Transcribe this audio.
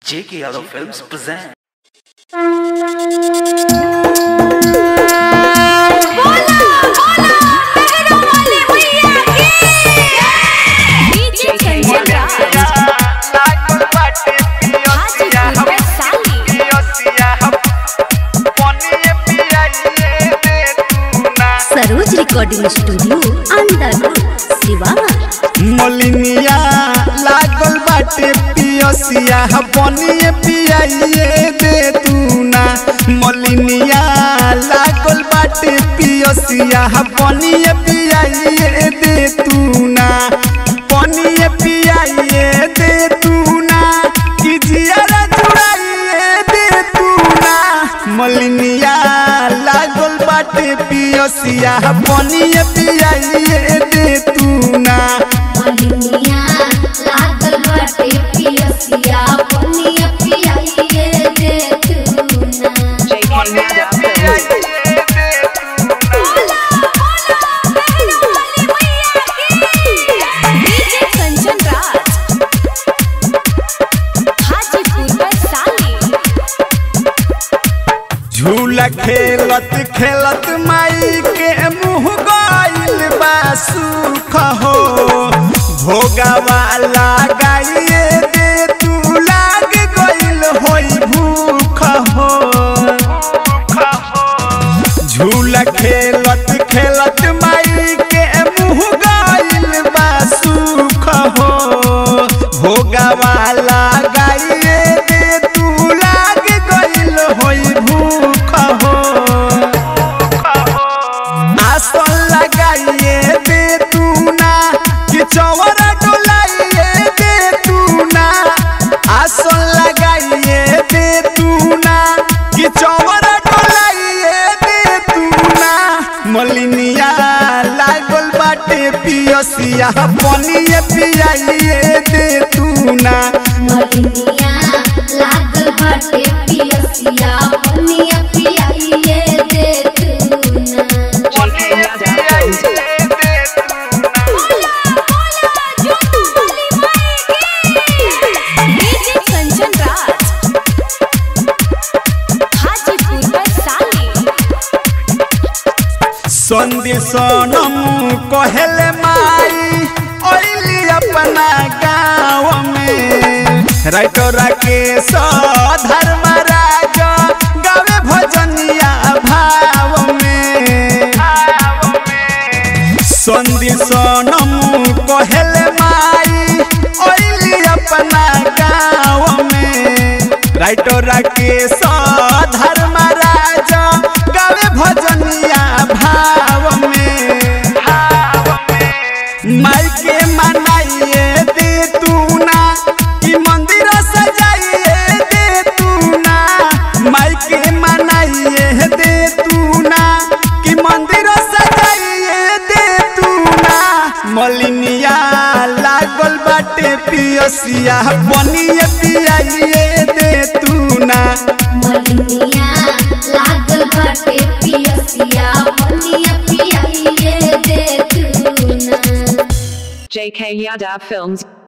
J.K. Yadav Films present. Saroj recording studio अंदर सिवान मोलिनिया लागल बाटे पियसिया बनिए पियाइए दे तू ना मोलिनिया लागल बाटे पियसिया बनिए पियाइए दे तू ना बनिए पियाइए दे तू ना कि जियारा जुड़ाइए दे तू ना मोलिनिया लागल बाटे पियसिया बनिए पियाइए दे तू ना मलिनिया लागल बाटे पियसिया पनिया पियाइए दे तू ना डीजे कंचन राज हाजीपुर वैशाली झूला खेलत खेलत माई के मुँह गइल बा सुख हो भोगावा लगाइए दे तू लाग गइल होई भूख हो झूला खेलत खेलत माई के मुँह गइल बा सुख हो भोगावा लगाइए दे तू लाग गइल होई भूख हो आसन लगाइए दे तू ना कि चौरा डोलाइए दे तू ना आसन लगाइए दे तू ना कि चौरा डोलाइए दे तू ना मलिनिया लागल बाटे पियसिया पनिए पियाइए दे तू ना मलिनिया लागल बाटे पियसिया पनिया पियाइए दे तू ना डीजे कंचन राज हाजीपुर वैशाली संधि सोनम कहले माई ओइली अपना गाँव में राइटोरा के धर्मराज गावे भजनिया भाव में संधि सोनम कहले माई ओइली अपना गाँव में राइटोरा के धर्मराज गावे भजनिया भाव में माई के मनाइए दे तू ना कि मंदिर सजाइए दे तू ना माई के मनाइए दे तू ना कि मंदिर सजाइए दे तू ना मलिनिया लागल बाटे पियसिया बनिए पियाइए दे तू ना मलिनिया लागल बाटे पियसिया पनिया पियाइए दे तू ना JK Yadav Films